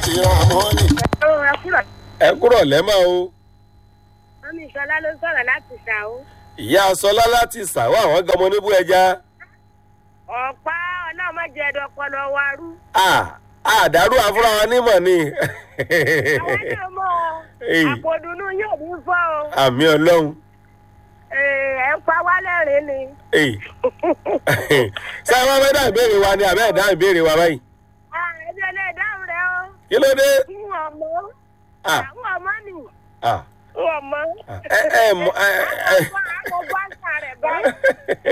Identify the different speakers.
Speaker 1: ti ràn mọ́nì.
Speaker 2: ó ẹ kúrò
Speaker 3: ẹ kúrọ̀ lẹ́mọ̀ o
Speaker 2: mọ́mí ìṣọlá ló sọ̀rọ̀ láti ṣàó.
Speaker 3: ìyá sọlá láti sàwọ́ àwọn gan ọmọ oníbú ẹja
Speaker 2: ọ̀pá ọlọ́mọdé ẹ̀dọ̀ ọpọlọ wa rú.
Speaker 3: àdàrú àfúrà wa nímọ̀ ni
Speaker 2: àwọn náà mọ̀
Speaker 3: Èyí.
Speaker 2: àpòdùnú yóò ní fọ́ o.
Speaker 3: àmì ọlọ́run
Speaker 2: Ee, ẹ̀ ń pa wá lẹ́rìn ni.
Speaker 3: Èyí. ṣé ẹ wọ́n fẹ́ dá ìbéèrè wa ni àbẹ́ ẹ̀dá ìbéèrè wa báyìí
Speaker 2: Ah, ẹbí ẹlẹ́ dáhùn rẹ o.
Speaker 3: kí ló dé
Speaker 2: ń ọmọ.
Speaker 3: Ah,
Speaker 2: àwọn ọmọ nì.
Speaker 3: ah,
Speaker 2: ń ọmọ.
Speaker 3: ẹ ẹ mọ ẹ ẹ.
Speaker 2: àwọn ọmọ àgbọ̀ bá ń sàrẹ̀ báyìí.